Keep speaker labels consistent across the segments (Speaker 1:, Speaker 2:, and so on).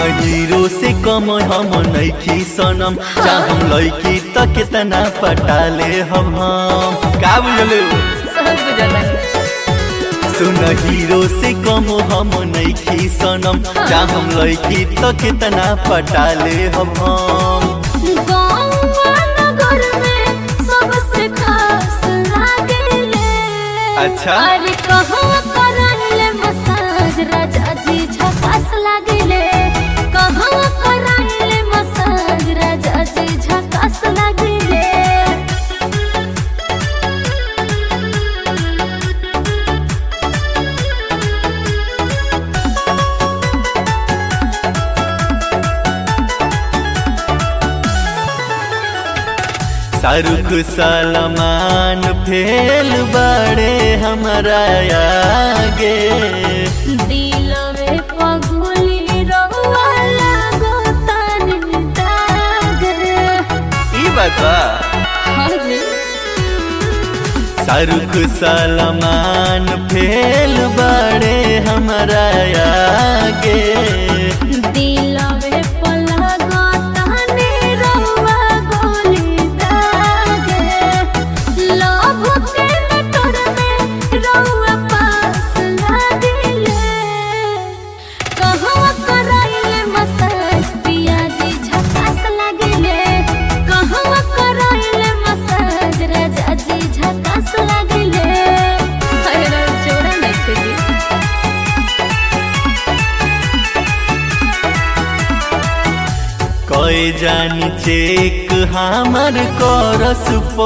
Speaker 1: Hero से कम हम नैखी सनम चाहम लैकी त कितना पटाले हम हम का बुझले
Speaker 2: सब बुझला
Speaker 1: सुन हीरो से कम हम नैखी सनम चाहम लैकी त कितना पटाले हम हम
Speaker 2: गाँव नगर में सबसे खास लागेले
Speaker 1: अच्छा।
Speaker 2: अरे कहाँ कराइले मसाज राजा जी झकास लागेले कहाँ कराइले मसाज राजा जी झकास लागेले
Speaker 1: शाहरुख सलमान फेल बड़े हमारा आगे
Speaker 2: दिलवे पगुली रहुआ लागो तनी दाग
Speaker 1: ई बात बा
Speaker 2: हाँ जी
Speaker 1: शाहरुख सलमान फेल बड़े हमारा आगे
Speaker 2: दिलवे पलगो तनी रहुआ गोली दाग लव के नटर में रहुआ पास लागिले कहवा कराइले मसाज पियाजी झकास लागिले कहवा कराइले मसाज राजा जी झकास लागिले अरे जोड़ा नहीं जी
Speaker 1: कई जानी चेक हमर करस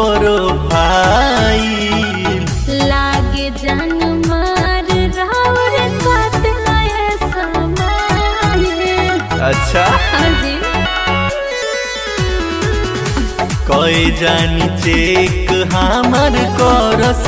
Speaker 1: प्रोफाइल
Speaker 2: लागे जान मार रावर कातलाए समाये
Speaker 1: अच्छा
Speaker 2: हाँ जी
Speaker 1: कई जानी चेक हमर करस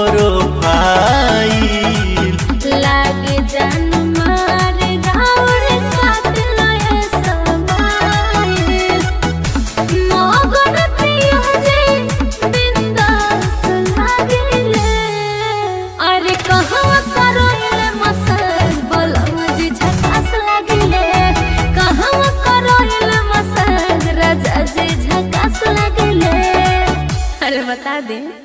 Speaker 1: प्रोफाइल
Speaker 2: लागे जान मार रावर कातलाए समाये मगन प्रिया जी बिंदास लागेले अरे कहवा करोले मसाज बलम जी झकास लागिले कहवा करोले मसाज राजा जी झकास लागिले अरे बता दे